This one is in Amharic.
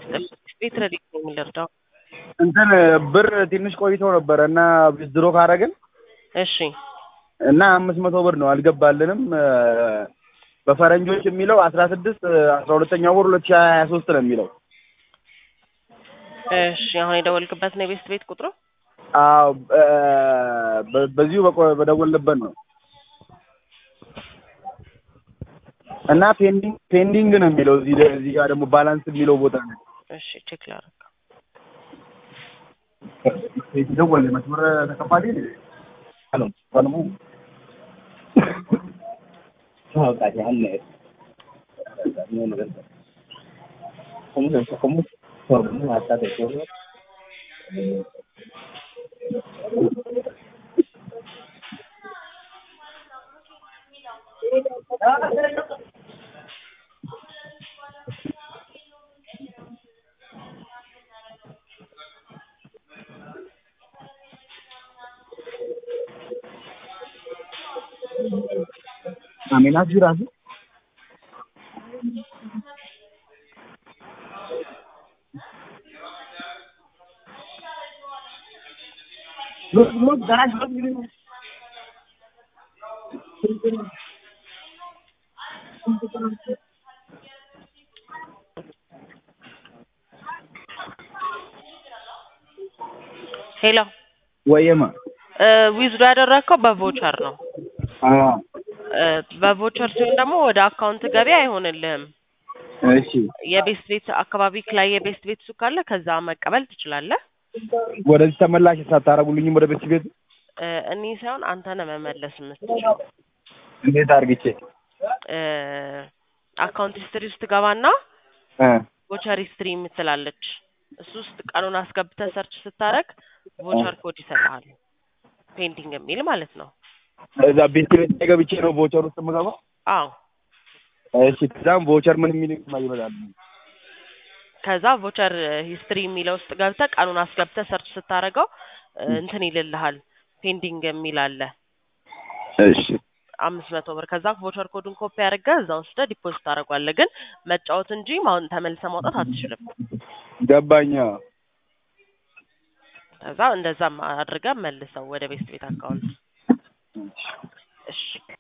ቤት ረዲት ነው የሚለርዳው እንትን ብር ትንሽ ቆይቶ ነበረ እና ዊዝድሮ ካረግን እሺ እና አምስት መቶ ብር ነው አልገባልንም። በፈረንጆች የሚለው አስራ ስድስት አስራ ሁለተኛው ወር ሁለት ሺህ ሀያ ሶስት ነው የሚለው። እሺ አሁን የደወልክበት ነው የቤስት ቤት ቁጥሩ? አዎ በ- በዚሁ በቆ- በደወልንበት ነው እና ፔንዲንግ ፔንዲንግ ነው የሚለው እዚህ ደ- እዚህ ጋር ደግሞ ባላንስ የሚለው ቦታ ነው እሺ ቼክ ላድርግ። ደወል መስመር ተከፋሪ ሄሎ ሰለሙ አሜናት ጅራሱ ሎት ሎት ጋራጅ ሎት ጊዜ ሄሎ ወየማ ዊዝዶ ያደረግከው በቮቸር ነው። አዎ እ፣ በቮቸር ሲሆን ደግሞ ወደ አካውንት ገቢ አይሆንልህም። እሺ የቤስት ቤት አካባቢ ላይ የቤስት ቤት ሱቅ ካለ ከዛ መቀበል ትችላለህ። ወደዚህ ተመላሽ ሳታረጉልኝም ወደ ቤት ቤት እ፣ እኒህ ሳይሆን አንተ ነህ መመለስ የምትችለው። እንዴት አርግቼ እ፣ አካውንት ሂስትሪ ውስጥ ገባና እ ቮቸር ሂስትሪ የምትላለች እሱ ውስጥ ቀኑን አስገብተህ ሰርች ስታደርግ ቮቸር ኮድ ይሰጥሃል። ፔንቲንግ የሚል ማለት ነው። እዛ ቤት ቤት ላይ ገብቼ ነው ቮቸር ውስጥ የምገባው አዎ እሺ ከዛም ቮቸር ምን የሚል ይመጣል ከዛ ቮቸር ሂስትሪ የሚለው ውስጥ ገብተህ ቀኑን አስገብተህ ሰርች ስታደርገው እ፣ እንትን ይልልሃል ፔንዲንግ የሚል አለ እሺ አምስት መቶ ብር ከዛ ቮቸር ኮዱን ኮፒ አድርገህ እዛ ወስደህ ዲፖዚት ታደርጓለህ። ግን መጫወት እንጂ ማሁን ተመልሰህ ማውጣት አትችልም። ገባኛ ከዛ እንደዛም አድርገህ መልሰው ወደ ቤስት ቤት አካውንት። እሺ